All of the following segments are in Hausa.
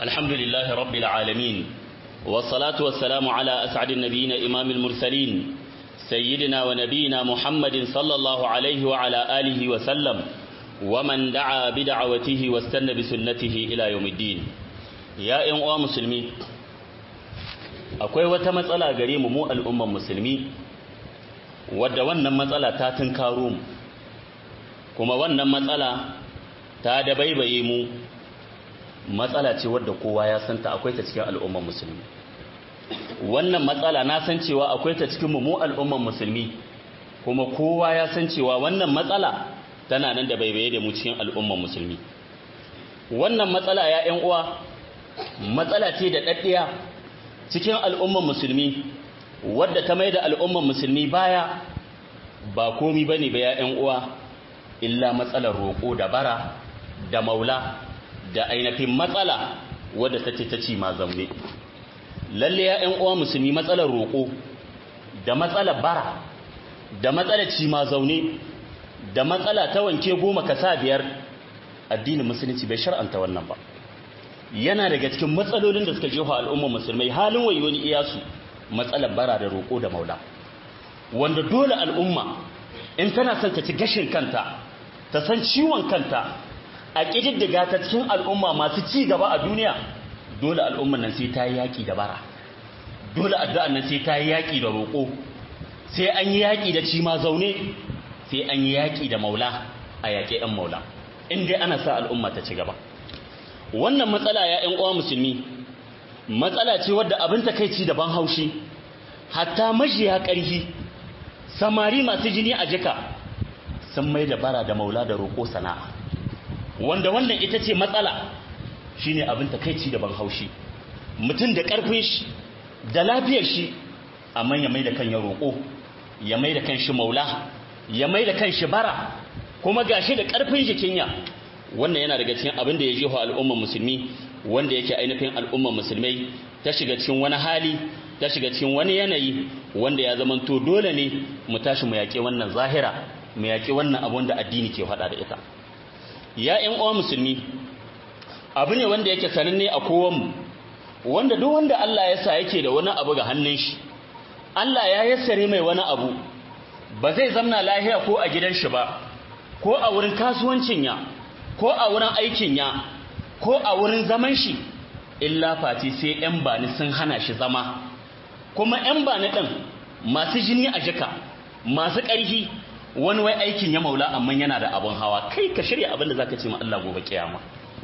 الحمد لله رب العالمين والصلاة والسلام على أسعد النبيين إمام المرسلين سيدنا ونبينا محمد صلى الله عليه وعلى آله وسلم ومن دعا بدعوته واستنى بسنته إلى يوم الدين يا إن مسلمي akwai wata matsala gare mu mu al'umman musulmi wadda wannan matsala ta tunkaro mu kuma wannan matsala ta dabaibaye mu matsala ce wadda kowa ya santa akwai ta cikin al'umman musulmi wannan matsala na san cewa akwai ta cikin mu al'umman musulmi kuma kowa ya san cewa wannan matsala tana nan da baibaye da mu cikin al'umman musulmi wannan matsala ya ƴan uwa matsala ce da daddiya cikin al'umman musulmi wadda ta mai da al'umman musulmi baya ba komi bane ba ya ƴan uwa illa matsalar roƙo da bara da maula da ainihin matsala wadda ta ce ta ci ma zaune lalle ya ƴan uwa musulmi matsalar roƙo da matsalar bara da matsalar ci ma zaune da matsala ta wanke goma ka sa biyar addinin musulunci bai shar'anta wannan ba yana daga cikin matsalolin da suka jefa al'ummar musulmai halin wayoni iyasu matsalar bara da roƙo da maula wanda dole al'umma in tana son ta ci gashin kanta ta san ciwon kanta a ƙididdiga ta cikin al'umma masu ci gaba a duniya dole al'umman nan sai ta yi yaƙi da bara dole addu'an nan sai ta yi yaƙi da roƙo sai an yi yaƙi da cima zaune sai an yi yaƙi da maula a yaƙe ɗan maula in dai ana sa al'umma ta ci gaba wannan matsala ya ‘yan uwa musulmi matsala ce wadda abin takaici da ban haushi hatta majiya ƙarfi samari masu jini a jika sun mai da bara da maula da roƙo sana'a wanda wannan ita ce matsala shine abin takaici da ban haushi mutum da ƙarfin shi da lafiyar shi amma ya mai da kan ya roƙo ya mai da kan shi maula ya mai da kan shi bara kuma gashi da ƙarfin jikin ya wannan yana daga cikin abin da ya jeho al'ummar musulmi wanda yake ainihin al'ummar musulmai ta shiga cikin wani hali ta shiga cikin wani yanayi wanda ya zamanto dole ne mu tashi mu yaƙi wannan zahira mu yaƙi wannan abu da addini ke faɗa da ita ya ƴan uwa musulmi abu ne wanda yake sananne a kowanmu wanda duk wanda Allah ya sa yake da wani abu ga hannun shi Allah ya yassare mai wani abu ba zai zamna lahiya ko a gidan shi ba ko a wurin kasuwancin ya ko a wurin aikin ya ko a wurin zaman shi illa fati sai ƴan bani sun hana shi zama kuma ƴan bani ɗin masu jini a jika masu ƙarfi wani wai aikin ya maula amma yana da abin hawa kai ka shirya abin da zaka ce ma Allah gobe kiyama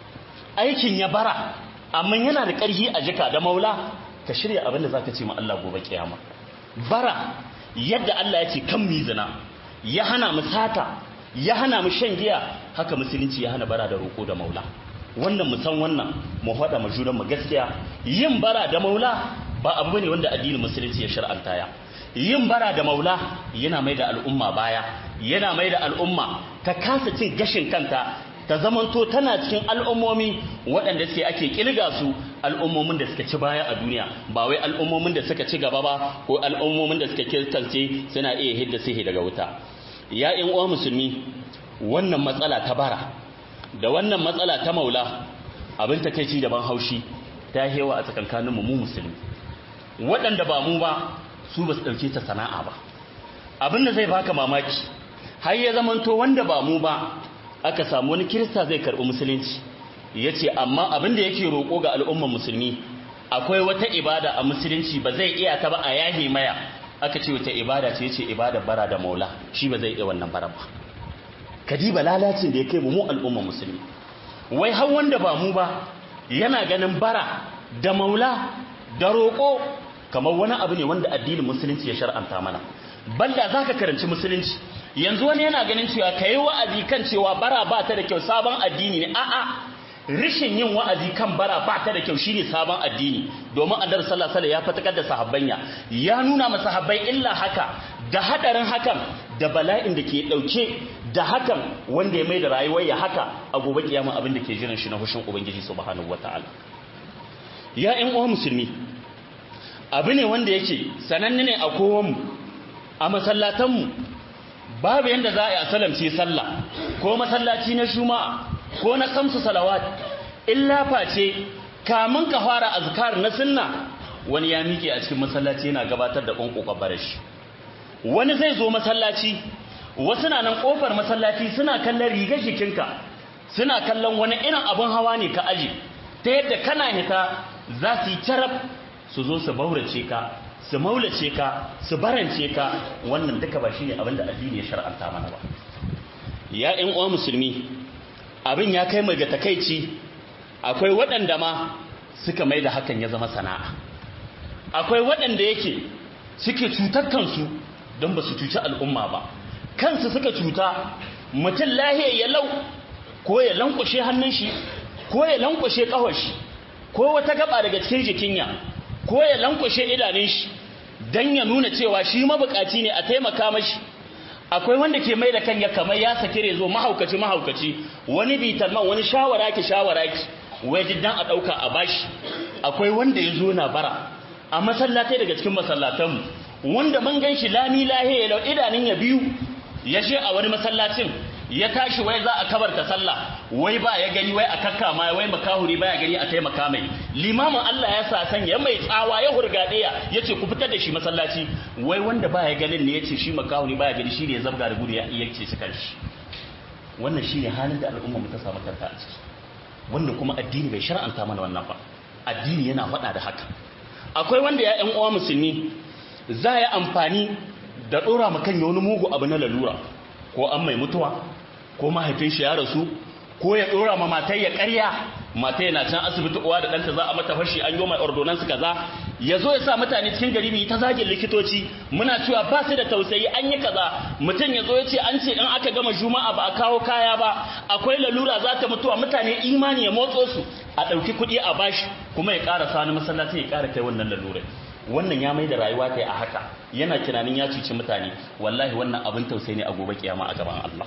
aikin ya bara amma yana da ƙarfi a jika da maula ka shirya abin da zaka ce ma Allah gobe kiyama bara yadda Allah ya ce kan mizina ya hana mu sata ya hana mu shan giya haka musulunci ya hana bara da roƙo da maula wannan mu san wannan mu faɗa mu juran mu gaskiya yin bara da maula ba abu ne wanda addinin musulunci ya shar'anta ya yin bara da maula yana mai da al'umma baya yana mai da al'umma ta kasa cin gashin kanta ta zamanto tana cikin al'ummomi waɗanda sai ake kilga su al'ummomin da suka ci baya a duniya ba wai al'ummomin da suka ci gaba ba ko al'ummomin da suka kirtance suna iya hidda sihi daga wuta ya ƴan uwa musulmi wannan matsala ta bara da wannan matsala ta maula abin takeici da ban haushi ta hewa a tsakankanin mu musulmi waɗanda ba mu ba su ba su ɗauke ta sana'a ba abin da zai baka mamaki har ya zamanto wanda ba mu ba aka samu wani kirista zai karɓi musulunci ya ce amma abin da yake roƙo ga al'ummar musulmi akwai wata ibada a musulunci ba zai iya ta ba a yahi maya aka ce wata ibada ce ce ibada bara da maula shi ba zai iya wannan bara ba kadiba lalacin da ya kai mu mu al'ummar musulmi wai har wanda ba mu ba yana ganin bara da maula da roƙo kamar wani abu ne wanda addinin musulunci ya shar'anta mana balla zaka karanci musulunci yanzu wani yana ganin cewa kai wa'azi kan cewa bara ba ta da kyau sabon addini ne a'a rishin yin wa'azi kan bara ba ta da kyau shine sabon addini domin annabi sallallahu alaihi ya fatakar da sahabbanya ya nuna masa sahabbai illa haka da hadarin hakan da bala'in da ke dauke da hakan wanda ya mai da rayuwar ya haka a gobe kiyama abin da ke jiran shi na hushin ubangiji subhanahu wataala ya ƴan uwa musulmi abu ne wanda yake sananne ne a kowanmu a masallatanmu babu yanda za a yi a salamce sallah ko masallaci na juma'a ko na kamsu salawat illa face kamun ka fara azkar na sunna wani ya miƙe a cikin masallaci yana gabatar da ƙwanƙwaƙwabar shi wani zai zo masallaci wasu na nan ƙofar masallaci suna kallon rigar jikinka suna kallon wani irin abin hawa ne ka aji ta yadda kana hita za su yi carab su zo su baurace ka su maulace ka su barance ka wannan duka ba shi ne abin da addini ya shar'anta mana ba ya ƴan uwa musulmi abin ya kai mai ga takaici akwai waɗanda ma suka mai da hakan ya zama sana'a akwai waɗanda yake suke cutar kansu don ba su cuci al'umma ba kansu suka cuta mutum lahiya ya lau ko ya lankwashe hannun shi ko ya lankwashe ƙawar shi ko wata gaba daga cikin jikinya ko ya lankwashe idanun shi don ya nuna cewa shi mabukaci ne a taimaka mashi akwai wanda ke mai da kan ya kamar ya saki rezo mahaukaci mahaukaci wani bitalman wani shawara ki shawara ki wai diddan a ɗauka a bashi akwai wanda ya zo na bara a masallatai daga cikin masallatanmu wanda mun gan shi lami lahiya lau idanun ya biyu ya je a wani masallacin ya tashi wai za a kabarta sallah wai ba ya gani wai a kakka ma wai makahuri ba ya gani a taimaka mai limamin Allah ya sa sanya mai tsawa ya hurgade ya yace ku fitar da shi masallaci wai wanda ba ya ganin ne yace shi makahuri ba ya gani shi ne ya zabga da gudu ya yace shi kanshi wannan shine halin da al'umma mu ta samu kanta a ciki wanda kuma addini bai shar'anta mana wannan ba addini yana faɗa da haka akwai wanda ya ƴan uwa musulmi za ya amfani da ɗora ma kan wani mugu abu na lalura ko an mai mutuwa ko mahaifin shi ya rasu ko ya ɗora ma matai ya ƙarya matai na can asibiti uwa da ɗanta za a mata fashi an yi mai ordonansu kaza ya zo ya sa mutane cikin gari mai ta zagin likitoci muna cewa ba su da tausayi an yi kaza mutum ya zo ya ce an ce in aka gama juma'a ba a kawo kaya ba akwai lalura za ta mutuwa mutane imani ya motso su a ɗauki kuɗi a bashi kuma ya ƙara sani masallaci ya ƙara kai wannan lalurai wannan ya mai da rayuwa ta a haka yana tunanin ya cuci mutane wallahi wannan abin tausayi ne a gobe kiyama a gaban Allah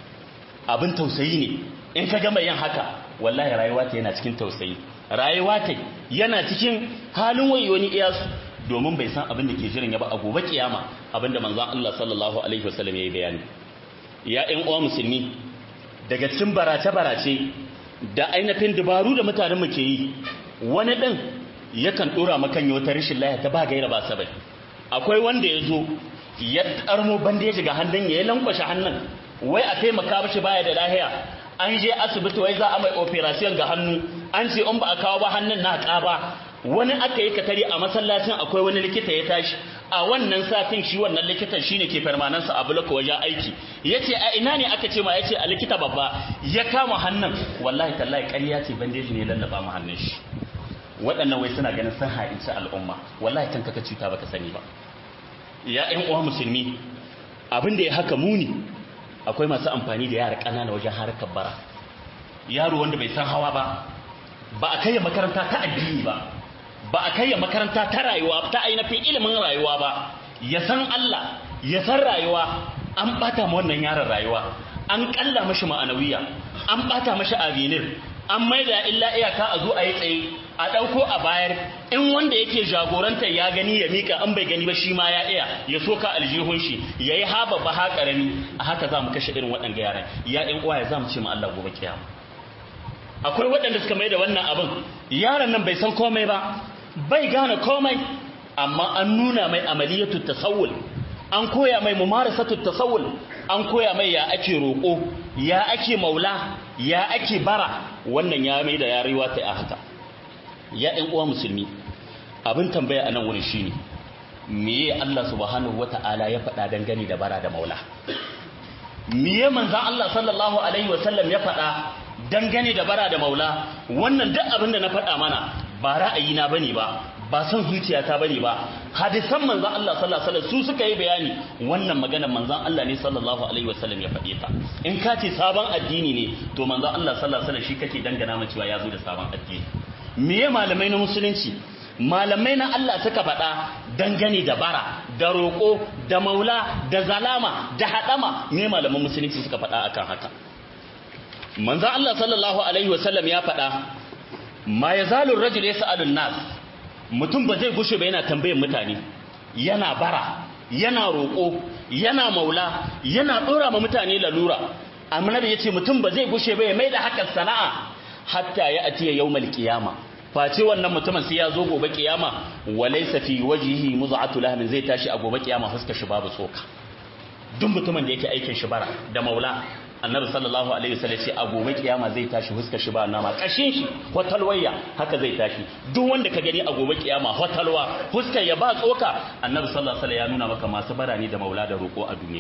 abin tausayi ne in ka gama yin haka wallahi rayuwa ta yana cikin tausayi rayuwa ta yana cikin halin wayoni iyasu domin bai san abin da ke jiran ya ba a gobe kiyama abin da manzon Allah sallallahu alaihi wasallam ya yi bayani ya ƴan uwa musulmi daga cikin barace barace da ainihin dabaru da mutanen mu ke yi wani din yakan dora makan wata rashin lafiya ta ba gaira ba sabai akwai wanda ya zo ya karmo bandeji ga hannun ya lankwashe hannun wai a taimaka mashi baya da lahiya an je asibiti wai za a mai operation ga hannu an ce in ba a kawo ba hannun na ƙaba wani aka yi katari a masallacin akwai wani likita ya tashi a wannan satin shi wannan likitan shine ke farmanansa a bulaka wajen aiki yace a ina ne aka ce ma yace a likita babba ya kama hannun wallahi tallahi ƙarya ce bandeji ne lallaba mu hannun shi waɗannan wai suna ganin sun ha'inci al'umma wallahi kanka ka cuta baka sani ba ya ƴan uwa musulmi abin da ya haka muni akwai masu amfani da yara ƙanana wajen harkar bara yaro wanda bai san hawa ba ba a kai makaranta ta addini ba ba a kai makaranta ta rayuwa ta ainihin ilimin rayuwa ba ya san Allah ya san rayuwa an bata ma wannan yaron rayuwa an kalla mashi ma'anawiya an bata mashi avenir an maida illa iyaka a zo a yi tsaye a ɗauko a bayar in wanda yake jagorantar ya gani ya mika an bai gani ba shi ma ya iya ya soka aljihun shi ya yi haba ba ha ƙarami a haka za mu kashe irin waɗanda yaran ya ɗan uwa ya za mu ce ma Allah gobe kiyama akwai waɗanda suka mai da wannan abin yaron nan bai san komai ba bai gane komai amma an nuna mai amaliyatu tasawul an koya mai mumarasatu tasawul an koya mai ya ake roƙo ya ake maula ya ake bara wannan ya mai da yarewa ta a haka ya ɗan uwa musulmi abin tambaya a nan wurin shine meye Allah subhanahu wata'ala ya faɗa dangane da bara da maula meye manzan Allah sallallahu alaihi wasallam ya faɗa dangane da bara da maula wannan duk abin da na faɗa mana ba ra'ayina bane ba ba son zuciyata bane ba hadisan manzon Allah sallallahu alaihi wasallam su suka yi bayani wannan maganar manzon Allah ne sallallahu alaihi wasallam ya faɗe ta in ka ce sabon addini ne to manzon Allah sallallahu alaihi wasallam shi kake dangana ma cewa ya zo da sabon addini meye malamai na musulunci malamai na Allah suka faɗa dangane da bara da roƙo da maula da zalama da haɗama me malaman musulunci suka faɗa akan haka manzon Allah sallallahu alaihi wasallam ya faɗa ma yazalu rajul yas'alu nas mutum ba zai gushe ba yana tambayar mutane yana bara yana roƙo yana maula yana ɗora ma mutane lalura amma da yace mutum ba zai gushe ba ya mai da hakan sana'a hatta ya atiya yawmal qiyama face wannan mutumin sai ya zo gobe kiyama walaysa fi wajhihi muz'atu lahmin zai tashi a gobe kiyama fuskar shi babu tsoka duk mutumin da yake aikin shi bara da maula annabi sallallahu alaihi wasallam ce a gobe kiyama zai tashi fuskar shi ba nama kashin shi hotalwaya haka zai tashi duk wanda ka gani a gobe kiyama hotalwa fuskar ya ba tsoka annabi sallallahu alaihi wasallam ya nuna maka masu bara ne da maula da roko a duniya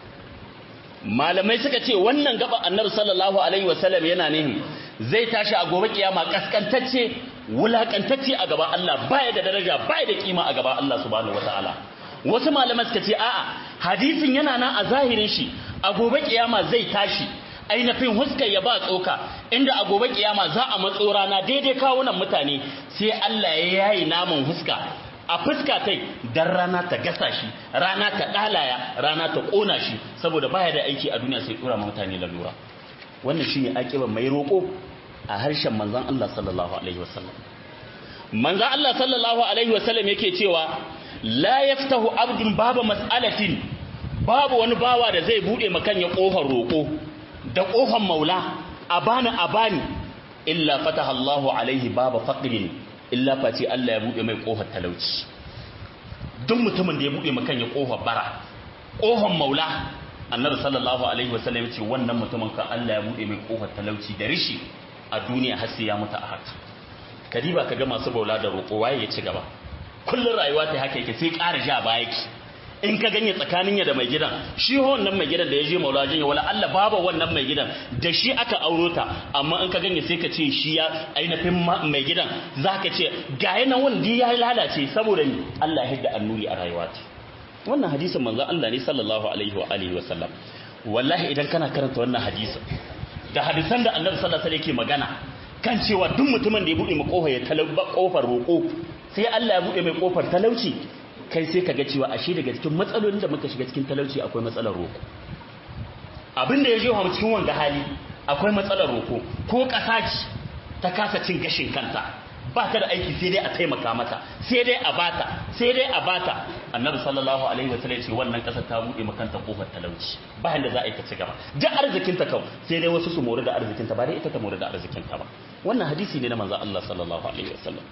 malamai suka ce wannan gaba annabi sallallahu alaihi wasallam yana nihin zai tashi a gobe kiyama kaskantacce wulakantacce a gaban Allah baya da daraja baya da kima a gaban Allah subhanahu wataala wasu malamai suka ce a'a hadisin yana nan a zahirin shi a gobe kiyama zai tashi ainihin huskar ya ba tsoka inda a gobe kiyama za a matso rana daidai kawunan mutane sai Allah ya yayi naman huska a fuska tai dan rana ta gasa shi rana ta dalaya rana ta kona shi saboda baya da aiki a duniya sai tura mutane lalura wannan shine akiban mai roko a harshen manzon Allah sallallahu alaihi wasallam manzon Allah sallallahu alaihi wasallam yake cewa la yaftahu abdun baba mas'alatin babu wani bawa da zai bude makan ya kofar roko da kofar maula abana abani illa fataha Allahu alaihi baba faqrin illa face Allah ya bude mai kofar talauci duk mutumin da ya bude makan ya kofar bara kofar maula annabi sallallahu alaihi wasallam ce wannan mutumin ka Allah ya bude mai kofar talauci da rishi a duniya har sai ya mutu a haka kadiba kaga masu baula da roƙo waye ya ci gaba kullun rayuwa ta haka yake sai ƙara ja baya ki in ka ganye tsakanin ya da mai gidan shi wannan mai gidan da ya je maula jinya wala Allah baba wannan mai gidan da shi aka auro ta amma in ka ganye sai ka ce shi ya ainihin mai gidan zaka ce ga yana wanda ya lalace saboda ni Allah ya hidda annuri a rayuwa ta wannan hadisin manzon Allah ne sallallahu alaihi wa alihi wa sallam wallahi idan kana karanta wannan hadisin da hadisan da Annabi sallallahu alaihi yake magana kan cewa duk mutumin da ya bude mai kofar ya talabba kofar roko sai Allah ya bude mai kofar talauci kai sai kaga cewa ashe daga cikin matsalolin da muka shiga cikin talauci akwai matsalar roko abin da ya je mu cikin wanga hali akwai matsalar roko ko kasa ce ta kasa cin gashin kanta ba ta da aiki sai dai a taimaka mata sai dai a bata sai dai a bata annabi sallallahu alaihi wa sallam ce wannan kasar ta bude makanta kofar talauci ba yanda za a yi ta ci gaba duk arzikin ta kau sai dai wasu su mori da arzikin ta ba dai ita ta mori da arzikin ta ba wannan hadisi ne na manzo Allah sallallahu alaihi wa sallam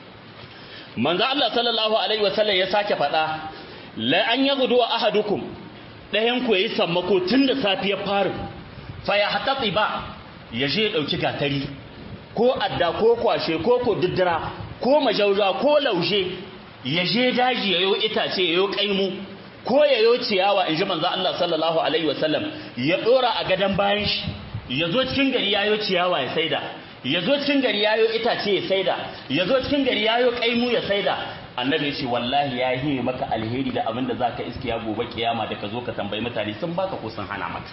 manzo Allah sallallahu alaihi wa sallam ya sake faɗa la an yaghdu ahadukum dayan ku yayi sammako tun da safiyar farin fa ya hatati ba ya je dauki gatari ko adda ko kwashe ko ko diddira ko majauja ko laushe ya je daji yayo itace yayo kaimu ko yayo ciyawa inji manzo Allah sallallahu alaihi wasallam ya dora a gadan bayan shi yazo cikin gari yayo ciyawa ya saida yazo cikin gari yayo itace ya saida yazo cikin gari yayo kaimu ya saida annabi ce wallahi ya yi maka alheri da abinda zaka iske ya gobe kiyama da ka zo ka tambayi mutane sun baka ko sun hana maka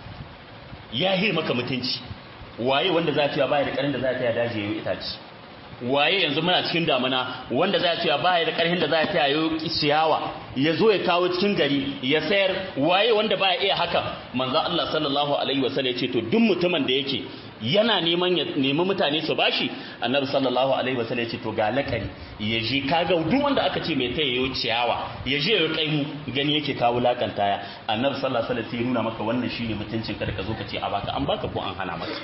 ya yi maka mutunci waye wanda za ta baya da karin da za ta daji yayin itaci waye yanzu muna cikin damuna wanda za ta baya da karhin da za ta yayin ciyawa ya zo ya kawo cikin gari ya sayar waye wanda baya iya haka manzo Allah sallallahu alaihi wasallam ya ce to duk mutumin da yake yana neman ya nemi mutane su bashi annabi sallallahu alaihi wasallam ya ce to ga lakari ya je kaga duk wanda aka ce mai taya yayin ciyawa ya je ya kai mu gani yake kawo lakanta ya annabi sallallahu alaihi wasallam sai nuna maka wannan shine mutuncin ka da ka zo ka ce a baka an baka ko an hana maka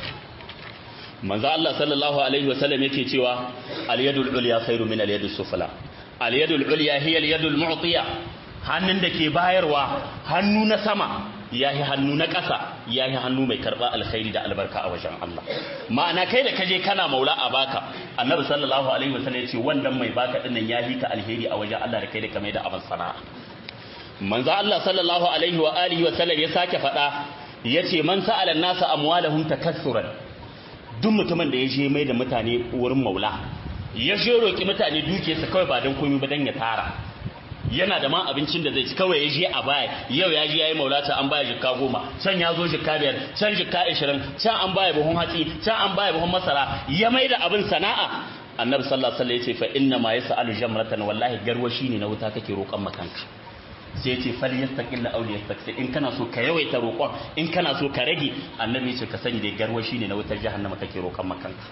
manzo Allah sallallahu alaihi wasallam yake cewa al-yadul ulya khairu min al-yadus sufla al-yadul ulya hiya al-yadul mu'tiya hannun da ke bayarwa hannu na sama yahi hannu na ƙasa yahi hannu mai karba alkhairi da albarka a wajen Allah ma'ana kai da kaje kana maula a baka annabi sallallahu alaihi wasallam yace wannan mai baka dinnan yahi ka alheri a wajen Allah da kai da kamar da abin sana'a manzo Allah sallallahu alaihi wa alihi wa sallam ya sake faɗa yace man sa'ala an-nasa amwalahum takassuran duk mutumin da ya je mai da mutane wurin maula ya je roƙi mutane dukiyarsa kawai ba don komai ba don ya tara yana da ma abincin da zai ci kawai ya je a baya yau ya je ya yi maulata an baya jikka goma can ya zo jikka biyar can jikka ashirin can an baya buhun hatsi can an baya buhun masara ya mai da abin sana'a annabi sallallahu alaihi wasallam ya ce fa inna ma yas'alu jamratan wallahi garwashi ne na wuta kake roƙon makanka sai ya ce fal yastaqilla aw yastaqsi in kana so ka yawaita roƙon in kana so ka rage annabi ya ce ka sani da garwashi ne na wutar jahannama kake roƙon makanka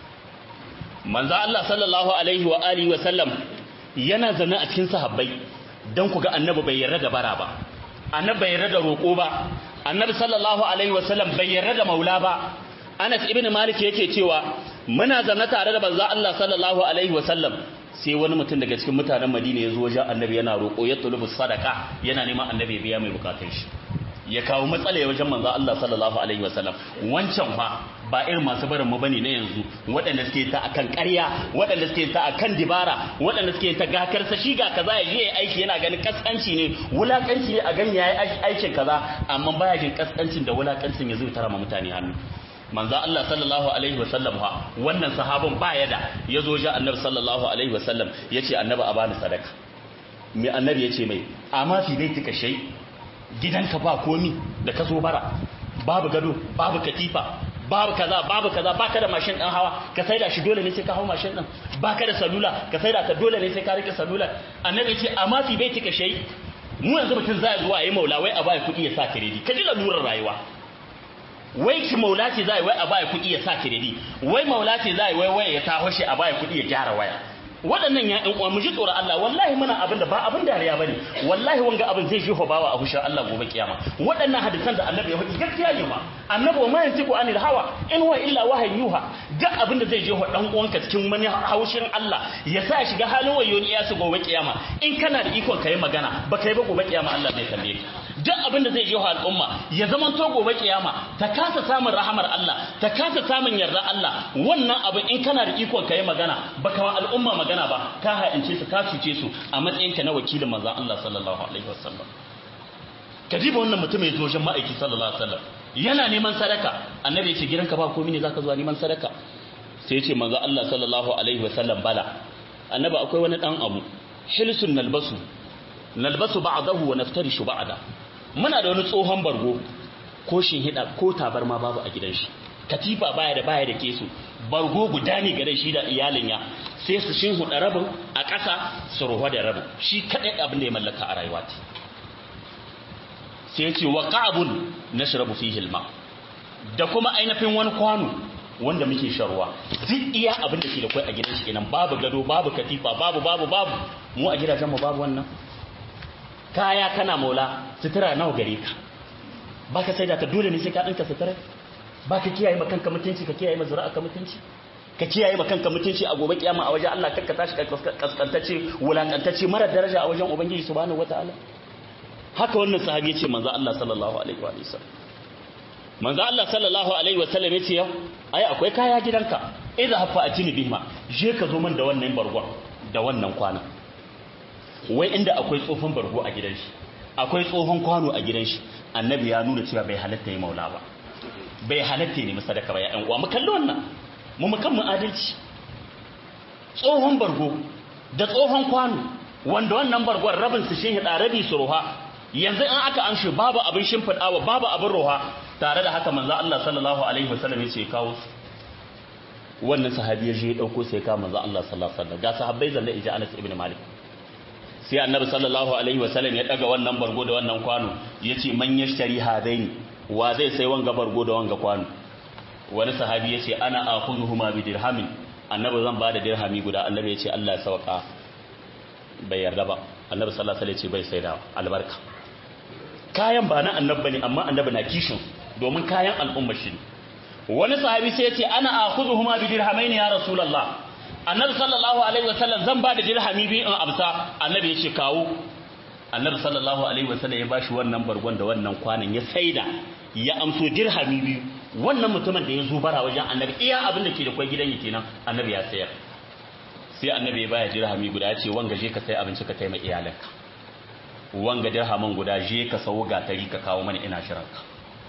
manzo Allah sallallahu alaihi wa alihi wa sallam yana zane a cikin sahabbai dan ku ga annabi bai yarda da bara ba annabi bai yarda da roƙo ba annabi sallallahu alaihi wa sallam bai yarda da maula ba Anas ibn Malik yake cewa muna zanna tare da banza Allah sallallahu alaihi wasallam sai wani mutum daga cikin mutanen Madina ya zo wajen annabi yana roƙo ya tulubu sadaka yana neman annabi ya biya mai bukatun shi ya kawo matsala wajen manzo Allah sallallahu alaihi wasallam wancan fa ba irin masu barin mu bane na yanzu waɗanda suke ta akan ƙarya waɗanda suke ta akan dibara waɗanda suke ta gakar sa shi ga kaza ya je aiki yana ganin kaskanci ne wulakanci ne a gani yayi aikin kaza amma baya jin kaskancin da wulakancin ya zai tara ma mutane hannu manzo Allah sallallahu alaihi wasallam ha wannan sahabin baya da yazo ji annabi sallallahu alaihi wasallam yace annabi a bani sadaka me annabi yace mai amma fi baitika shay gidanka ba komi da ka zo bara babu gado babu katifa babu kaza babu kaza baka da mashin dan hawa ka saida shi dole ne sai ka hawo mashin din baka da salula ka saida ta dole ne sai ka rike salula annabi ce amma fi baitika shay mu yanzu mutum zai zuwa yayi maula wai a bai kuɗi ya sa kiredi ka ji lalurar rayuwa wai ki maula ce zai wai a bai kuɗi ya sa kiredi wai maula ce zai wai wai ya taho shi a bai kuɗi ya gyara waya waɗannan ya ɗan uwa mu ji tsoron Allah wallahi muna abin da ba abin dariya bane wallahi wanga abin zai ji bawa a hushin Allah gobe kiyama waɗannan hadisan da annabi ya faɗi gaskiya ne ma annabi ma yantiku anil hawa in huwa illa wahayin yuha duk abin da zai je wa dan uwanka cikin wani haushin Allah ya sa shiga halin wayo ya su gobe kiyama in kana da ikon kai magana ba kai ba gobe kiyama Allah zai kalle ka duk abin da zai je wa al'umma ya zaman to gobe kiyama ta kasa samun rahamar Allah ta kasa samun yarda Allah wannan abin in kana da ikon kai magana ba kama al'umma magana ba ka ha'ince su ka cuce su a matsayinka na wakilin manzon Allah sallallahu alaihi wasallam kadiba wannan mutum ya zo wajen ma'aiki sallallahu alaihi wasallam yana neman sadaka annabi ya ce gidanka ba komai ne zaka zuwa neman sadaka sai ya ce manzo Allah sallallahu alaihi wasallam bala annabi akwai wani dan abu hilsun nalbasu nalbasu ba'dahu wa naftarishu ba'da muna da wani tsohon bargo ko hida ko tabarma babu a gidan shi katifa baya da baya da kesu bargo guda ne gare shi da iyalin ya sai su shin huda rabin a ƙasa su ruwa da rabin shi kadai abin da ya mallaka a rayuwa sai ya ce wa qa'bun nashrabu fihi al-ma da kuma ainihin wani kwano wanda muke sharwa duk iya abin da ke da kai a gidan shi kenan babu gado babu katifa babu babu babu mu a gidajen mu babu wannan kaya kana maula sutura nawa gare ka baka sai da ta dole ne sai ka dinka sutura baka kiyaye ma kanka mutunci ka kiyaye ma zuri'a ka mutunci ka kiyaye ma kanka mutunci a gobe kiyama a wajen Allah kakka tashi kaskantace wulakantace mara daraja a wajen ubangiji subhanahu wataala haka wannan sahabi yace manzo Allah sallallahu alaihi wa sallam manzo Allah sallallahu alaihi wa sallam yace yau ai akwai kaya gidanka idza hafa atini bihima je ka zo man da wannan bargon da wannan kwana wai inda akwai tsofin bargo a gidan shi akwai tsohon kwano a gidan shi annabi ya nuna cewa bai halatta yi maula ba bai halatta ne sadaka ba ya ɗan uwa mu kalli wannan mu mu kan mu adalci tsohon bargo da tsohon kwano wanda wannan bargon rabin su shin hida rabi su roha yanzu in aka amshi babu abin shimfiɗawa babu abin roha tare da haka manzo Allah sallallahu alaihi wasallam yace kawo wannan sahabi ya je ya dauko sai ka manzo Allah sallallahu alaihi wasallam ga sahabbai zalla ija Anas ibn Malik sai annabi sallallahu alaihi wasallam ya daga wannan bargo da wannan kwano yace man yashtari hadaini wa zai sai wanga bargo da wanga kwano wani sahabi yace ana akhuduhuma bi dirhamin annabi zan bada dirhami guda annabi yace Allah ya sauka bai yarda ba annabi sallallahu alaihi wasallam yace bai sai da albarka kayan ba na annabi bane amma annabi na kishin domin kayan al'umma shi wani sahabi sai yace ana akhuduhuma bi dirhamaini ya rasulullah annabi sallallahu alaihi wasallam zan ba da dirhami biyu in amsa annabi ya ce kawo annabi sallallahu alaihi wasallam ya bashi wannan bargon da wannan kwanan ya saida ya amso dirhami biyu wannan mutumin da ya zo bara wajen annabi iya abin da ke da kwai gidan yake nan annabi ya sayar sai annabi ya baya dirhami guda ya ce wanga je ka sai abinci ka taimaka iyalanka wanga dirhamin guda je ka sawo gatari ka kawo mana ina shiranka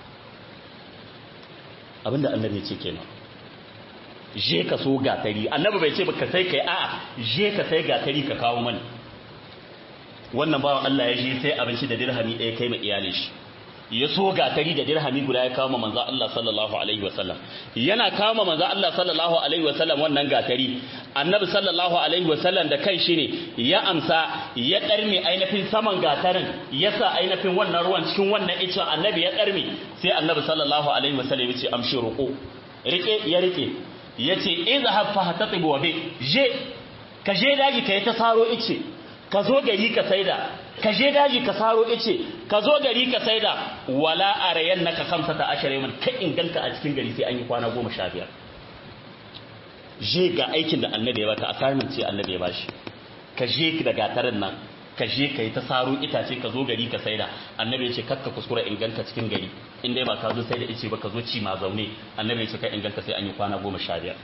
abinda annabi ya ce kenan je ka so gatari annabi bai ce baka sai kai a'a je ka sai gatari ka kawo mani wannan bawan Allah ya je sai abinci da dirhami ɗaya kai ma iyalin shi ya so gatari da dirhami guda ya kawo ma manzo Allah sallallahu alaihi wasallam yana kawo ma manzo Allah sallallahu alaihi wasallam wannan gatari annabi sallallahu alaihi wasallam da kai shi ne ya amsa ya ɗarme ainihin saman gatarin ya sa ainihin wannan ruwan cikin wannan icen annabi ya ɗarme sai annabi sallallahu alaihi wasallam ya ce amshi ruku rike ya rike ya ce izahab fahatatibu wa bi je ka je daji ka yi ta saro ice ka zo gari ka saida ka je daji ka saro ice ka zo gari ka saida wala arayan naka kamsa ta ashare man ka inganta a cikin gari sai an yi kwana goma sha biyar je ga aikin da annabi ya baka assignment ce annabi ya bashi ka je da gatarin nan ka je ka yi ta saro itace ka zo gari ka saida annabi ya ce kakka kuskura inganta cikin gari in dai ba ka zo sai da ice ba ka zo ci ma zaune annabi ya ce ka inganta sai an yi kwana goma sha biyar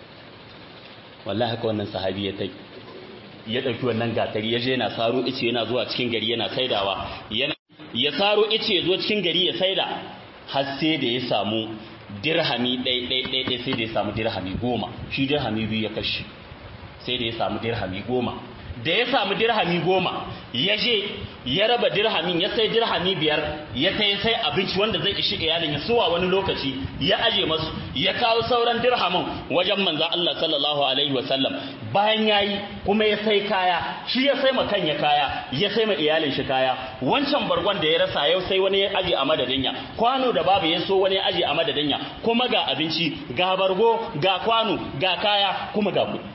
wallahi haka wannan sahabi ya tai ya ɗauki wannan gatari ya je yana saro ice yana zuwa cikin gari yana saidawa yana ya saro ice ya zo cikin gari ya saida har sai da ya samu dirhami ɗai ɗai ɗai ɗai sai da ya samu dirhami goma shi dirhami biyu ya kashi sai da ya samu dirhami goma da ya samu dirhami goma ya je ya raba dirhamin ya sai dirhami biyar ya sai sai abinci wanda zai ishi iyalin ya suwa wani lokaci ya aje masu ya kawo sauran dirhamin wajen manzan Allah sallallahu alaihi wasallam bayan yayi kuma ya sai kaya shi ya sai makan ya kaya ya sai ma iyalin shi kaya wancan bargon da ya rasa yau sai wani ya aje a madadin ya kwano da babu ya so wani ya aje a madadin ya kuma ga abinci ga bargo ga kwano ga kaya kuma ga kuɗi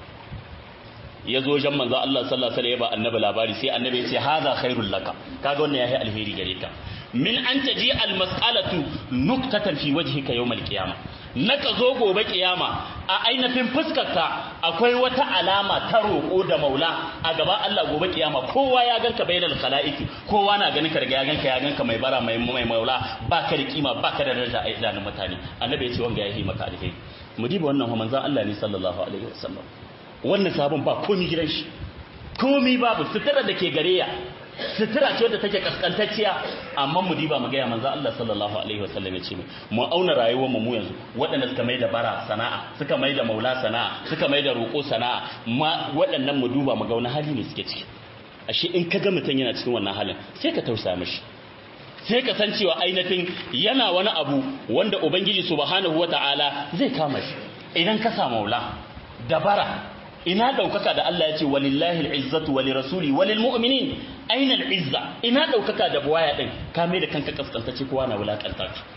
ya zo wajen manzo Allah sallallahu alaihi wasallam ya ba annabi labari sai annabi ya ce haza khairul laka kaga wannan yayi alheri gare ka min an taji al mas'alatu nuktatan fi wajhika yawm al qiyama naka zo gobe kiyama a ainihin fuskarka akwai wata alama ta roƙo da maula a gaba Allah gobe kiyama kowa ya ganka bainal khalaiqi kowa na ganin ka daga ya ganka ya ganka mai bara mai mai maula ba ka da kima ba ka da daraja a idanun mutane annabi ya ce wanga yayi maka alheri mu diba wannan manzon Allah ne sallallahu alaihi wasallam wannan sabon ba komi gidan shi komi babu sutura da ke gare ya sutura ce wadda take kaskantacciya amma mu diba mu gaya manzo Allah sallallahu alaihi wasallam ya ce mu auna rayuwar mu yanzu waɗanda suka mai da bara sana'a suka mai da maula sana'a suka mai da roƙo sana'a ma waɗannan mu duba mu ga wani hali ne suke ciki ashe in ka ga mutum yana cikin wannan halin sai ka tausaya mishi sai ka san cewa ainihin yana wani abu wanda ubangiji subhanahu wata'ala zai kama shi idan ka samu maula dabara ina daukaka da Allah ya ce walillahi al'izzatu wa lirasuli wa lilmu'minin aina al'izza ina daukaka da buwaya din ka mai da kanka kaskantace kowa na wulakanta ka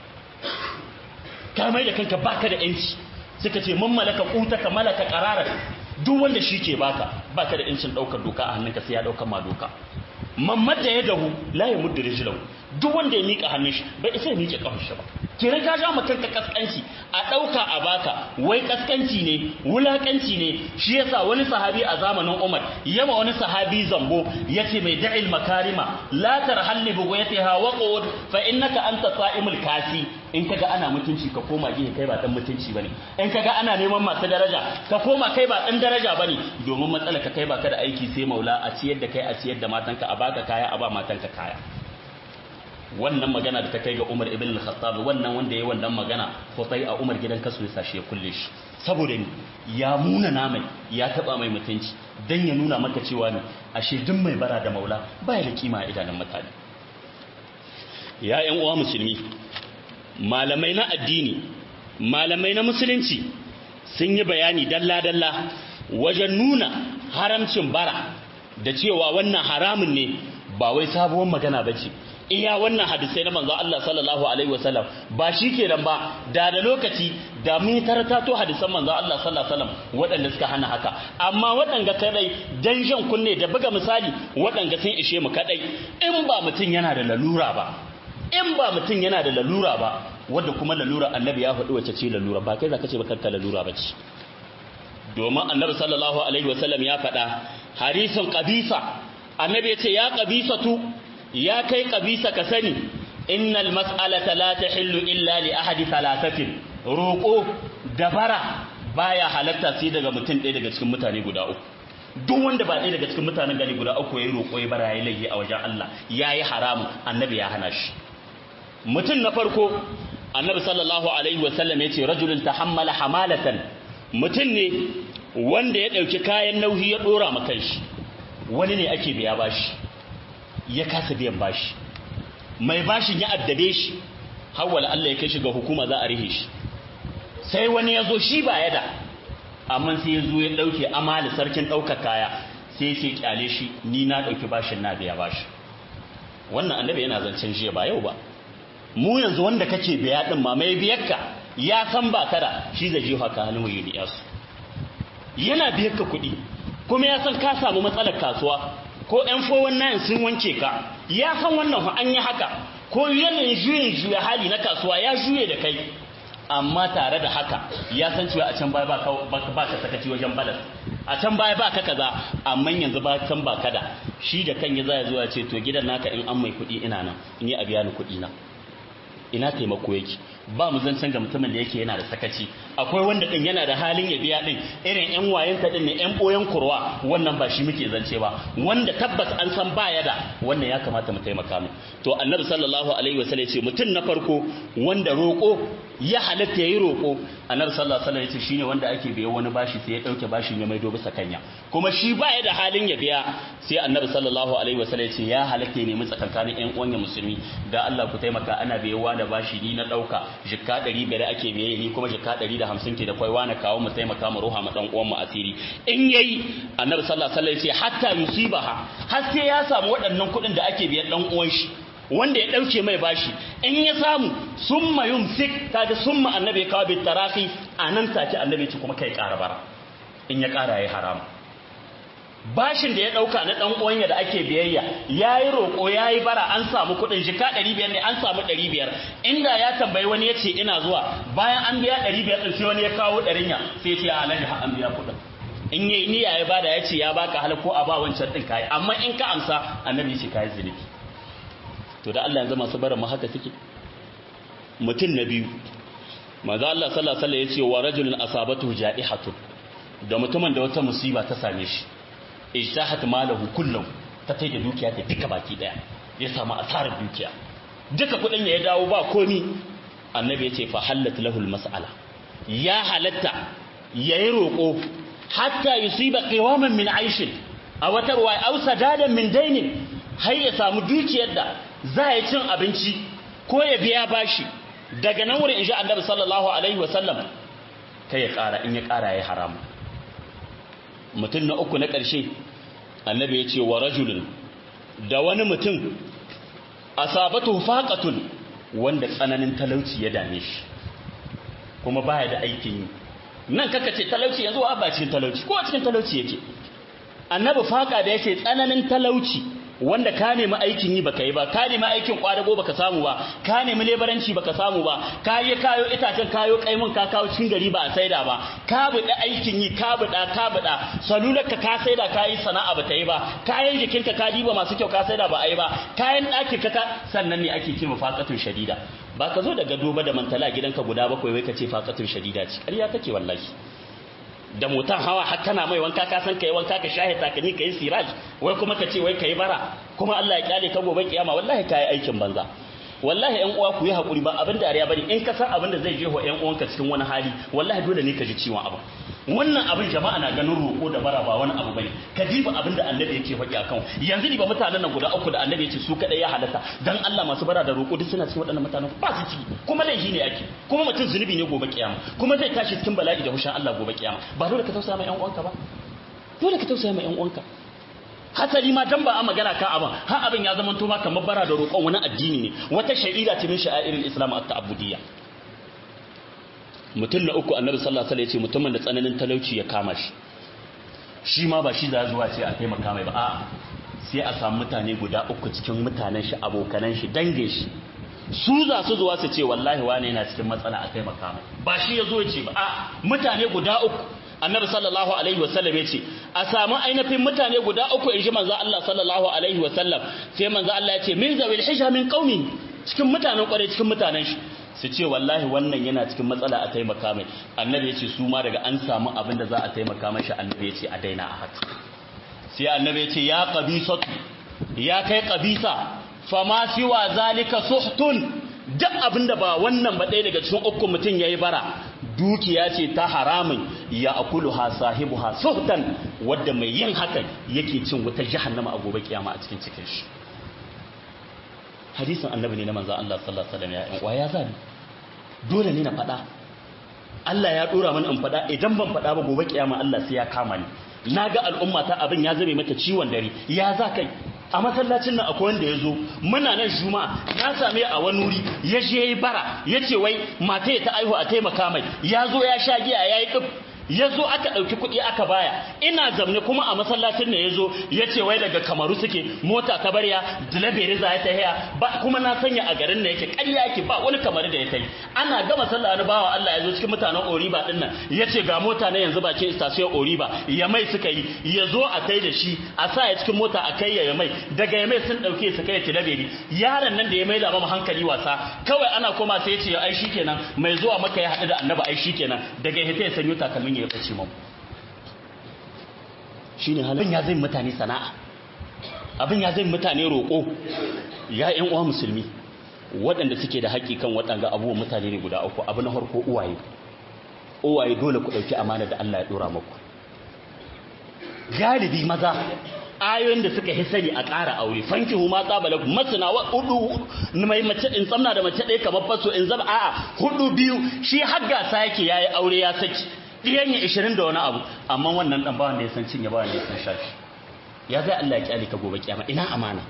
ka mai da kanka baka da yanci suka ce man malaka ka malaka qarara duk wanda shi ke baka baka da yancin daukar doka a hannunka sai ya daukar ma doka mamman da ya dahu la ya mudda rijlahu duk wanda ya mika hannun shi bai isa ya miƙe kafar shi ba kiran ka ja mutum ka kaskanci a ɗauka a baka wai kaskanci ne wulakanci ne shi yasa wani sahabi a zamanin Umar yama wani sahabi zambo yace mai da'il makarima la tarhalli bi ghayatiha wa qud fa innaka anta sa'imul kasi in kaga ana mutunci ka koma gihe kai ba dan mutunci bane in kaga ana neman masu daraja ka koma kai ba dan daraja bane domin matsala ka kai baka da aiki sai maula a ciyar da kai a ciyar da matanka a baka kaya a ba matanka kaya wannan magana da ta kai ga Umar ibn al-Khattab wannan wanda yayi wannan magana Hutai a Umar gidan kasu ya sashi ya kulle shi saboda ni ya muna namai ya taba mai mutunci dan ya nuna maka cewa ne ashe duk mai bara da maula baya da kima a idanun mutane ya ƴan uwa musulmi malamai na addini malamai na musulunci sun yi bayani dalla dalla wajen nuna haramcin bara da cewa wannan haramun ne ba wai sabuwar magana bace iya wannan hadisai na manzo Allah sallallahu alaihi wasallam ba shi kenan ba da da lokaci da mun taratato hadisan manzo Allah sallallahu alaihi wasallam waɗanda suka hana haka amma waɗanda kadai dan jan kunne da buga misali waɗanda sun ishe mu kadai in ba mutum yana da lalura ba in ba mutum yana da lalura ba wanda kuma lalura annabi ya faɗi wace ce lalura ba kai zaka ce ba kanka lalura ba ce domin annabi sallallahu alaihi wasallam ya faɗa harisun qabisa annabi ya ce ya qabisatu ya kai kabisa ka sani innal mas'alata la tahillu illa li ahadi thalathatin roko dabara baya halatta sai daga mutum ɗaya daga cikin mutane guda uku duk wanda ba ɗaya daga cikin mutanen gari guda uku yayi roko ya bara yayi laifi a wajen Allah yayi haramu annabi ya hana shi mutum na farko annabi sallallahu alaihi wa sallam yace rajulun tahammala hamalatan mutum ne wanda ya dauki kayan nauyi ya dora ma kanshi wani ne ake biya bashi ya kasa biyan bashi mai bashin ya addabe shi hawala Allah ya kai shi ga hukuma za a rihe shi sai wani ya zo shi ba ya da amma sai ya zo ya ɗauke amali sarkin ɗaukar kaya sai sai kyale shi ni na ɗauki bashin na biya bashi wannan annabi yana zancen jiya ba yau ba mu yanzu wanda kake biya din ma mai biyarka ya san ba kada shi zai je haka halin wayo da yasu yana biyarka kuɗi kuma ya san ka samu matsalar kasuwa ko ‘yan fowon nayin sun wanke ka ya san wannan an yi haka ko yanayin juyin juya hali na kasuwa ya juye da kai amma tare da haka ya san cewa a can baya ba ka sakaci wajen balas a can baya ba ka kaza amma yanzu ba can ba kada shi da kan ya zaya zuwa ce to gidan naka in an mai kuɗi ina nan ni a biya ni kuɗi na ina taimako yake ba mu zancen ga mutumin da yake yana da sakaci akwai wanda din yana da halin ya biya din irin yan wayen ta din ne yan boyen kurwa wannan ba shi muke zance ba wanda tabbas an san baya da wannan ya kamata mu taimaka mu to annabi sallallahu alaihi wasallam ya ce mutum na farko wanda roko ya halatta yayi roko annabi sallallahu alaihi wasallam ya ce shine wanda ake biya wani bashi sai ya dauke bashin ya maido bisa kanya kuma shi baya da halin ya biya sai annabi sallallahu alaihi wasallam ya ce ya halatta ya nemi tsakankanin yan uwan musulmi da Allah ku taimaka ana biyewa da bashi ni na dauka jikka 500 ake biye ni kuma jikka 150 ke da kwai wani kawo mu taimaka mu ruha mu dan uwan mu asiri in yayi annabi sallallahu alaihi wasallam ya ce hatta yusibaha har sai ya samu waɗannan kuɗin da ake biyan dan uwan shi wanda ya dauke mai bashi in ya samu summa yumsik kaga summa annabi kawo bi tarafi anan take annabi ce kuma kai ƙara bara in ya ƙara yayi haram bashin da ya dauka na dan uwanya da ake biyayya yayi roko yayi bara an samu kudin jika 500 ne an samu 500 inda ya tambayi wani yace ina zuwa bayan an biya 500 din sai wani ya kawo 100 ya sai ce alaji ha an biya kudin in yayi niyya ya bada yace ya baka hal ko a ba wancan din kai amma in ka amsa annabi yace kai zulubi to da Allah yanzu masu bara mu haka suke mutum na biyu manzo Allah sallallahu alaihi wasallam yace wa rajulun asabatu ja'ihatun da mutumin da wata musiba ta same shi ijtahat malahu kullum ta tai da dukiya ta duka baki daya ya samu asarar dukiya duka kudin ya dawo ba komi annabi ya ce fa halat lahul mas'ala ya halatta yayi roko hatta yusiba qiwaman min aishin a wata ruwaya aw sadadan min dainin har ya samu dukiyar da za ya cin abinci ko ya biya bashi daga nan wurin insha annabi sallallahu alaihi wasallam kai ya kara in ya kara ya haramu mutum na uku na ƙarshe annabi ya ce wa rajulun da wani mutum asabatu faqatun wanda tsananin talauci ya dame shi kuma baya da aikin yi nan kaka ce talauci yanzu ba cikin talauci ko a cikin talauci yake annabi faqa da yake tsananin talauci wanda ka nemi aikin yi baka yi ba ka nemi aikin kwadago baka samu ba ka nemi lebaranci baka samu ba ka yi kayo itacen kayo kaimun ka kawo cikin gari ba a saida ba ka buɗe aikin yi ka buɗa ka buɗa salular ka ka saida ka yi sana'a ba ta yi ba kayan jikinka ka diba masu kyau ka saida ba a yi ba kayan ɗakin ka sannan ne ake ce faƙatun shadida ba ka zo daga duba da mantala gidanka guda bakwai wai ka ce faƙatun shadida ce ƙarya take wallahi da motan hawa har kana mai wanka ka san kai wanka ka shahe takani kai siraj wai kuma ka ce wai kai bara kuma Allah ya kyale ka gobe kiyama wallahi kai aikin banza wallahi ƴan uwa ku yi hakuri ba abin dariya bane in ka san abin da zai jeho ƴan uwanka cikin wani hali wallahi dole ne ka ji ciwon abu wannan abin jama'a na ganin roƙo da bara ba wani abu bane ka diba abin da annabi yake faɗi akan yanzu ni ba mutanen nan guda uku da annabi yace su kadai ya halatta dan Allah masu bara da roƙo duk suna cikin waɗannan mutanen ba su ciki kuma laifi ne ake kuma mutum zunubi ne gobe kiyama kuma zai tashi cikin bala'i da hushin Allah gobe kiyama ba dole ka tausaya ma ƴan uwanka ba dole ka tausaya ma ƴan uwanka hasali ma dan ba a magana kan abin har abin ya zama ma kamar bara da roƙon wani addini ne wata sha'ira ce min sha'irin islam at-ta'abbudiyya mutum na uku annabi sallallahu alaihi wasallam ya ce mutumin da tsananin talauci ya kama shi shi ma ba shi za zuwa ce a taimaka mai ba a sai a samu mutane guda uku cikin mutanen shi abokanan shi dange shi su za su zuwa su ce wallahi wane yana cikin matsala a taimaka mai ba shi ya zo ya ce ba a mutane guda uku annabi sallallahu alaihi wasallam ya ce a samu ainihin mutane guda uku in ji manzo Allah sallallahu alaihi wasallam sai manzo Allah ya ce min zawil hijja min qaumi cikin mutanen kware cikin mutanen shi su ce wallahi wannan yana cikin matsala a taimaka mai annabi ya ce su ma daga an samu abin da za a taimaka mashi annabi ya ce a daina a haka sai annabi ya ce ya qabisatu ya kai qabisa fama siwa zalika suhtun duk abin da ba wannan ba ɗaya daga cikin uku mutum yayi bara dukiya ce ta haramun ya akulu ha sahibu ha suhtan wadda mai yin hakan yake cin wuta jahannama a gobe kiyama a cikin cikin shi hadisin annabi ne na manzo Allah sallallahu alaihi wasallam ya wa ya zabi dole ne na faɗa Allah ya dora mana in faɗa idan ban faɗa ba gobe kiyama Allah sai ya kama ni naga al'umma ta abin ya zame mata ciwon dare ya za kai a masallacin nan akwai wanda ya zo muna nan juma'a na same a wani wuri ya je yayi bara ya ce wai mata ta aihu a taimaka mai ya zo ya sha giya ya yi ɗif ya zo aka ɗauki kuɗi aka baya ina zamne kuma a masallacin ne ya zo ya ce wai daga kamaru suke mota ta barya dilabere za ya ta haya ba kuma na sanya a garin da yake ƙarya yake ba wani kamar da ya kai ana gama sallah wani bawa Allah ya zo cikin mutanen Oriba din nan ya ce ga mota na yanzu bakin station Oriba ya mai suka yi ya zo a kai da shi a sa ya cikin mota a kai ya mai daga ya mai sun ɗauke su kai tilabere yaron nan da ya mai da mu hankali wasa kawai ana koma sai ya ce ai shikenan mai zuwa maka ya haɗu da annabi ai shikenan daga ya ya sanyo takalmin ya bace mu shine halin ya zai mutane sana'a abin ya zai mutane roƙo ya ƴan uwa musulmi waɗanda suke da haƙƙi kan waɗanga abubuwan mutane ne guda uku abu na farko uwaye uwaye dole ku ɗauki amana da Allah ya ɗora muku galibi maza ayoyin da suka hisari a ƙara aure fanki huma tsabala masana wa hudu mai mace in tsamna da mace ɗaya kamar faso in zaba a'a hudu biyu shi har gasa yake yayi aure ya saki ɗiyan ya ishirin da wani abu amma wannan ɗan bawan da ya san cinye bawan da ya san shafi ya zai Allah ya kyale ka gobe kiyama ina amana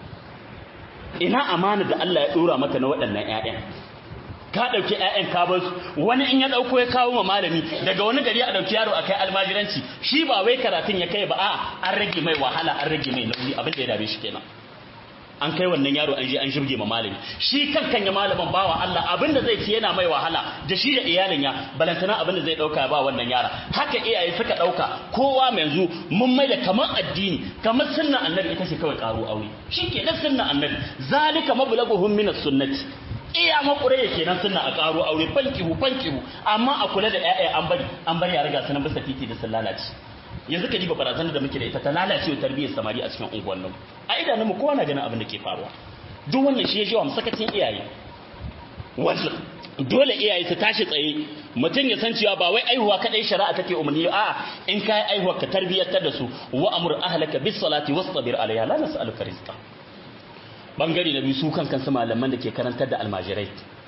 ina amana da Allah ya ɗora maka na waɗannan ƴaƴan ka ɗauki ƴaƴan ka bar su wani in ya ɗauko ya kawo ma malami daga wani gari a ɗauki yaro a kai almajiranci shi ba wai karatun ya kai ba a an rage mai wahala an rage mai nauyi abin da ya dame shi kenan an kai wannan yaro an je an shirge ma malami shi kankan ya malamin bawa Allah abin da zai ci yana mai wahala da shi da iyalin ya balantana abin da zai dauka ba wannan yara haka iyaye suka dauka kowa mai yanzu mun mai da kamar addini kamar sunnan annabi ita ce kawai karo aure ke da sunnan annabi zalika mablaguhum min as-sunnati iya makure yake nan sunna a karo aure fankihu fankihu amma a kula da ƴaƴa an bari an bari ya riga sanan bisa titi da sun lalace yanzu ka diba barazanar da muke da ita ta lalace tarbiyyar samari a cikin unguwannin a idanunmu kowa na ganin abin da ke faruwa duk wannan shi ya ji wa sakacin iyaye wasu dole iyaye su tashi tsaye mutum ya san cewa ba wai aihuwa kadai shari'a take umarni a in kai aihuwa ka tarbiyyantar da su wa amur ahlaka bis salati wastabir alaiha la nas'aluka rizqa bangare na biyu su kan kansu malaman da ke karantar da almajirai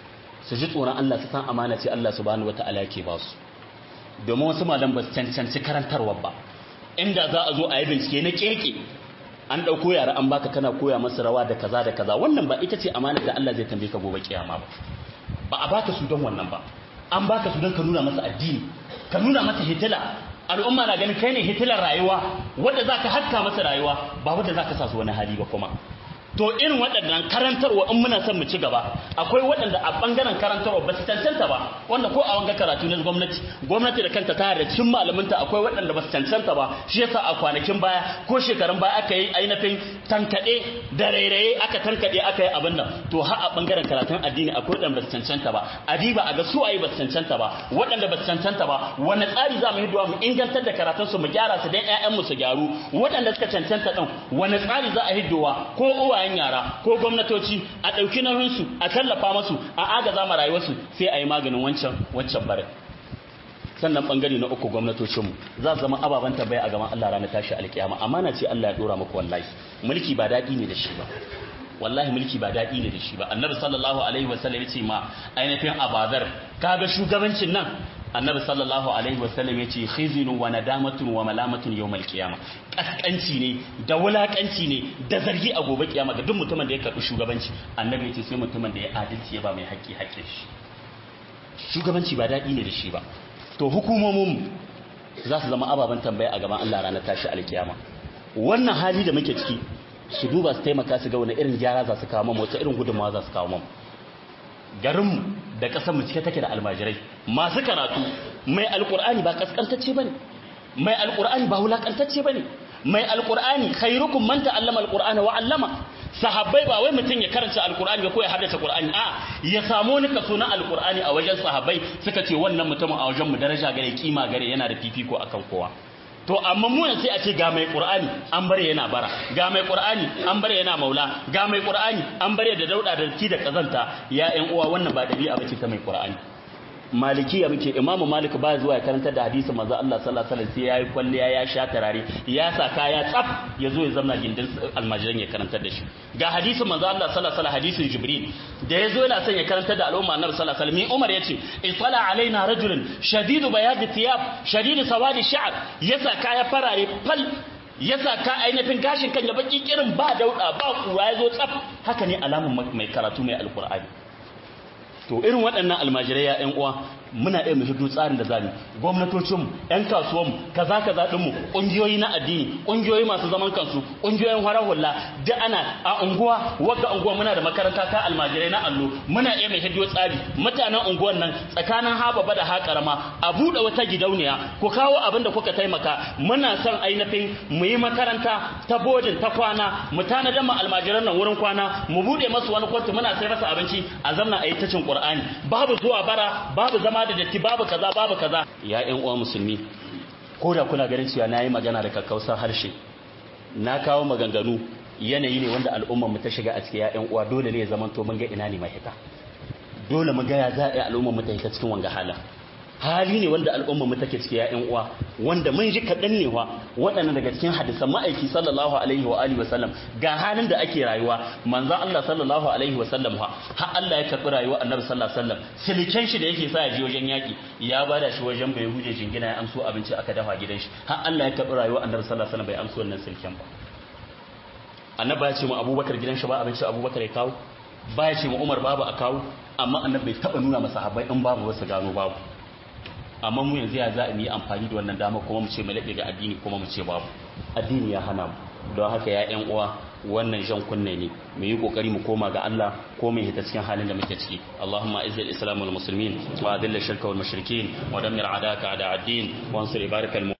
su ji tsoron Allah su san amana ce Allah subhanahu wataala yake ba su domin wasu malam ba su cancanci karantarwa ba inda za a zo a yi bincike na keke an ɗauko yara an baka kana koya masa rawa da kaza da kaza wannan ba ita ce amanar da Allah zai tambaye ka gobe kiyama ba ba a baka su don wannan ba an baka su don ka nuna masa addini ka nuna masa hitila al'umma na ganin kai ne hitilar rayuwa wanda zaka haska masa rayuwa ba wanda zaka sa su wani hali ba kuma to irin waɗannan karantarwa in muna son mu ci gaba akwai waɗanda a ɓangaren karantarwa ba su cancanta ba wanda ko a wanga karatu na gwamnati gwamnati da kanta ta da cikin malaminta akwai waɗanda ba su cancanta ba shi yasa a kwanakin baya ko shekarun baya aka yi ainihin tankaɗe da rairaye aka tankaɗe aka yi abin nan to har a ɓangaren karatun addini akwai waɗanda ba su cancanta ba adiba a ga su ayi ba su cancanta ba waɗanda ba su cancanta ba wani tsari za mu yi mu ingantar da karatunsu mu gyara su don 'ya'yanmu su gyaru waɗanda suka cancanta ɗin wani tsari za a hiddowa ko uwa uwayen yara ko gwamnatoci a ɗauki nauyinsu a tallafa masu a agaza ma rayuwarsu sai a yi maganin wancan wancan bare sannan bangare na uku gwamnatocinmu za su zama ababen tambaya a gaban Allah ranar tashi alkiyama amana ce Allah ya dora muku wallahi mulki ba daɗi ne da shi ba wallahi mulki ba daɗi ne da shi ba annabi sallallahu alaihi wasallam ya ce ma ainihin abadar kaga shugabancin nan annabi sallallahu alaihi wasallam ya ce khizinu wa nadamatun wa malamatun yawmal qiyama kaskanci ne da wulakanci ne da zargi a gobe kiyama ga duk mutumin da ya karbi shugabanci annabi ya ce sai mutumin da ya adalci ya ba mai haƙƙi haƙƙin shi shugabanci ba daɗi ne da shi ba to hukumomin za su zama ababen tambaya a gaban Allah ranar tashi alkiyama wannan hali da muke ciki su duba su taimaka su ga wani irin gyara za su kawo mamu wata irin gudunmawa za su kawo mamu garinmu da ƙasar mu cike take da almajirai masu karatu mai alƙur'ani ba kaskantacce bane mai alƙur'ani ba wulakantacce bane mai alƙur'ani khairukum man ta'allama alqur'ana wa 'allama sahabbai ba wai mutum ya karanta alqur'ani ba ko ya haddace qur'ani a ya samu ni kaso na alqur'ani a wajen sahabbai suka ce wannan mutumin a wajen mu daraja gare kima gare yana da fifiko akan kowa to amma mu sai a ce ga mai qur'ani an bare yana bara ga mai qur'ani an bare yana maula ga mai qur'ani an bare da dauda da ki da kazanta ya ƴan uwa wannan ba dabi'a bace ta mai qur'ani malikiya muke imamu malik ba zuwa ya karantar da hadisin manzo Allah sallallahu alaihi wasallam sai yayi kwalliya ya sha tarare ya sa kaya tsaf ya zo ya zamna gindin almajiran ya karantar da shi ga hadisin manzo Allah sallallahu alaihi wasallam hadisin jibril da ya zo yana son ya karantar da al'umma annabi sallallahu alaihi wasallam umar yace isala alaina rajulun shadidu bayadi thiyab shadidu sawadi sha'r yasa kaya farare fal yasa ka ainihin gashin kan ya baki kirin ba dauda ba kura ya zo tsaf haka ne alamun mai karatu mai alqur'ani to irin waɗannan almajirai ya ƴan uwa muna iya mu hidu tsarin da zamu gwamnatocinmu ƴan kasuwanmu kaza kaza dinmu ƙungiyoyi na addini ƙungiyoyi masu zaman kansu ƙungiyoyin farar hula duk ana a unguwa wagga unguwa muna da makaranta ta almajirai na allo muna iya mai hidiyo tsari mutanen unguwan nan tsakanin hababa da haƙarama a buɗe wata gidauniya ku kawo abin da kuka taimaka muna son ainihin mu yi makaranta ta bodin ta kwana mu tanadar mu almajiran nan wurin kwana mu buɗe masu wani kwantu muna sai masa abinci a zamna a yi ta cin qur'ani babu zuwa bara babu zama da datti babu kaza babu kaza ya ƴan uwa musulmi ko da kuna ganin cewa nayi magana da kakkausar harshe na kawo maganganu yanayi ne wanda al'ummar mu ta shiga a cikin ƴan uwa dole ne ya zama to mun ga ina ne mahita dole mu ga ya za a yi al'ummar mu ta hita cikin wanga halin hali ne wanda al'ummar mu take cikin ƴan uwa wanda mun ji kaɗan ne wa waɗannan daga cikin hadisan ma'aiki sallallahu alaihi wa alihi wa sallam ga halin da ake rayuwa manzon Allah sallallahu alaihi wa sallam ha har Allah ya karɓi rayuwar annabi sallallahu alaihi wa sallam siliken shi da yake sa ya je wajen yaki ya bada shi wajen bai huje jingina ya amso abinci aka dafa gidan shi har Allah ya karɓi rayuwar annabi sallallahu alaihi wa sallam bai amso wannan silken ba annabi ya ce mu abubakar gidan shi ba abinci abubakar ya kawo ba ya ce mu umar babu a kawo amma annabi bai taɓa nuna masa habai in babu wasu gano babu amma mu yanzu ya za mu yi amfani da wannan dama kuma mu ce mu laɓe ga addini kuma mu ce babu addini ya hana mu don haka ya ƴan uwa wannan jan kunne ne mu yi kokari mu koma ga Allah ko mu hita cikin halin da muke ciki Allahumma izzil islam wal muslimin wa adilla shirka wal mushrikin wa dammir adaka ada ad-din wa ansur ibarakal